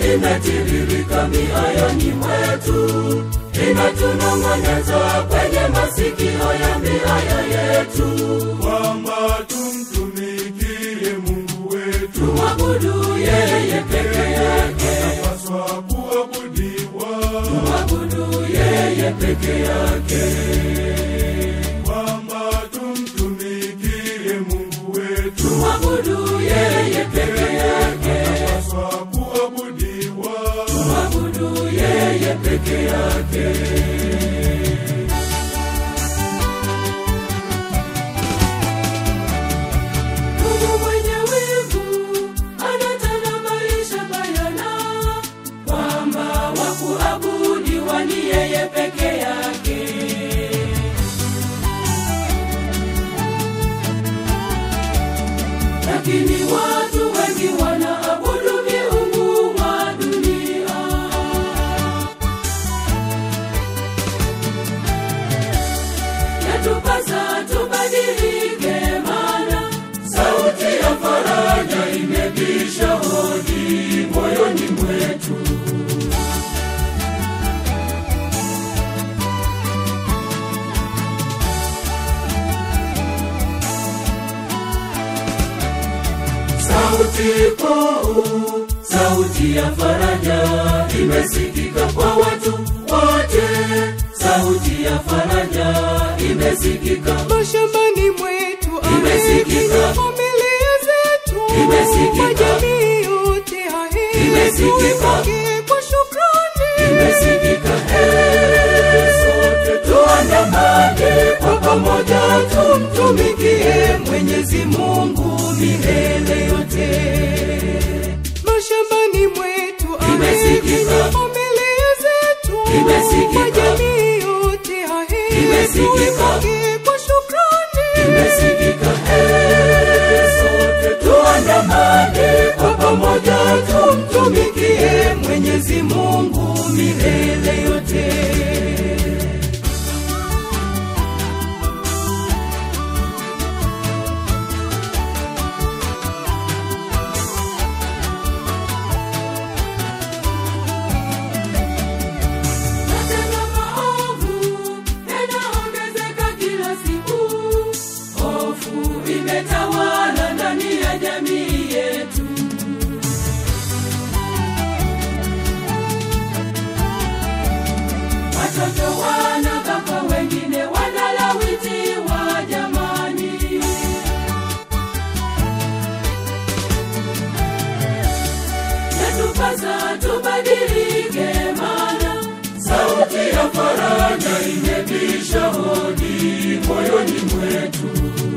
imetiririka mioyoni mwetu, inatunong'oneza kwenye masikio ya mioyo yetu. kwamba tumtumikie Mungu wetu, Tumwabudu yeye peke yake, paswa kuabudiwa, mwabudu yeye peke yake. kwamba tumtumikie Mungu wetu, Mwabudu yeye peke yake, paswa kuabudiwa, mwabudu yeye peke yake. Mungu mwenye wivu anatanabaisha bayana kwamba wakuabudiwa ni yeye peke yake. lakini watu wengi wanaabudu miungu wa dunia. Yatupasa tubadilike, maana sauti ya faraja imebisha hodi moyoni mwetu. Sauti kuu, sauti ya faraja imesikika kwa watu wote. Sauti ya faraja imesikika, mashambani mwetu Imesikika. aheri familia zetu Imesikika. kwa jamii yote aheri Imesikika. tupokee kwa shukrani imesikika. Ee, sote tuandamane kwa pamoja, tumtumikie Mwenyezi Mungu milele yote. mashambani mwetu Imesikika. aheri familia zetu Imesikika. kwa jamii yote aheri Imesikika. tupokee kwa shukrani imesikika ee, sote tuandamane kwa pamoja, tumtumikie Mwenyezi Mungu milele yote. Matendo maovu yanaongezeka kila siku, hofu imetawala ndani ya jamii yetu. Watoto wanabakwa, wengine wanalawitiwa jamani. yatupasa tubadilike, maana sauti ya faraja imebisha hodi moyoni mwetu.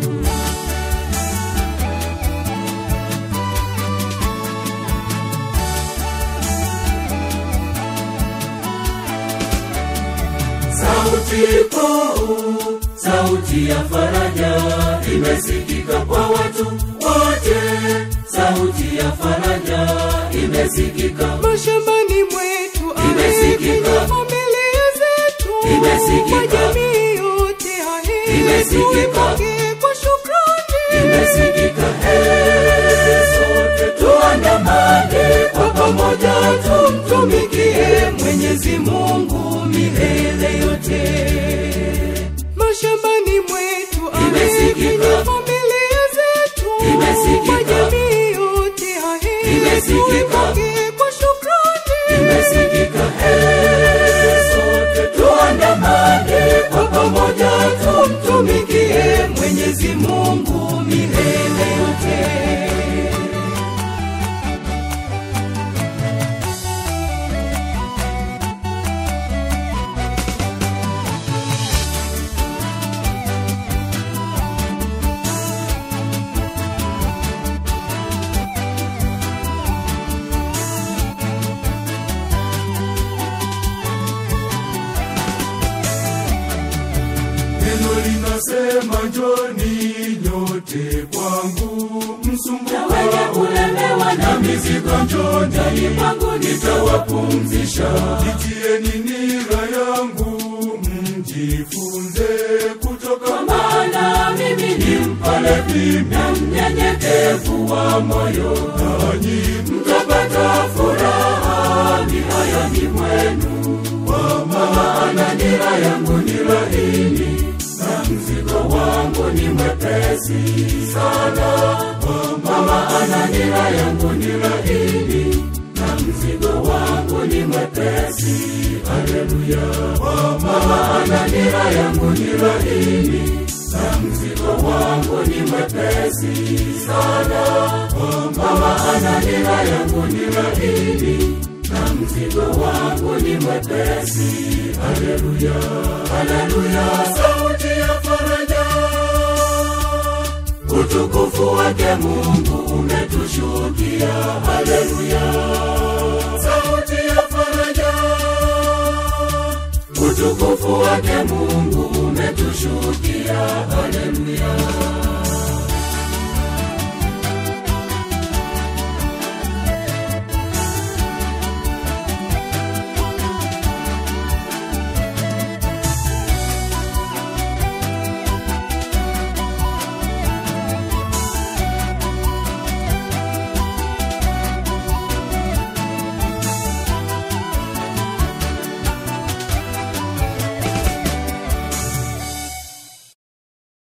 Sauti kuu, sauti ya faraja imesikika kwa watu wote. Sauti ya faraja imesikika, mashambani mwetu Imesikika. aheri familia zetu Imesikika. kwa jamii yote aheri Imesikika. tupokee kwa shukrani imesikika. Ee, sote tuandamane kwa pamoja, tumtumikie Mwenyezi Mungu milele yote. mashambani mwetu Imesikika. aheri familia zetu Imesikika. kwa jamii yote aheri Imesikika. tupokee kwa shukrani imesikika ee, sote tuandamane kwa pamoja, tumtumikie Mwenyezi Mungu milele yote. neno linasema njoni nyote kwangu, Na msumbuka wenye kulemewa na mizigo, njoni kwangu nitawapumzisha. Jitieni nira yangu mjifunze kutoka Kwa maana mimi ni mpole na mnyenyekevu wa moyo, nanyi mtapata furaha mioyoni mwenu kwa maana nira yangu ni laini na mzigo wangu ni mwepesi sana kwa maana nira yangu ni laini na mzigo wangu ni mwepesi haleluya kwa maana nira yangu ni laini na mzigo wangu ni mwepesi sana kwa maana nira yangu ni laini na mzigo wangu ni mwepesi haleluya haleluya sauti ya faraja utukufu wake mungu umetushukia haleluya sauti ya faraja utukufu wake mungu umetushukia haleluya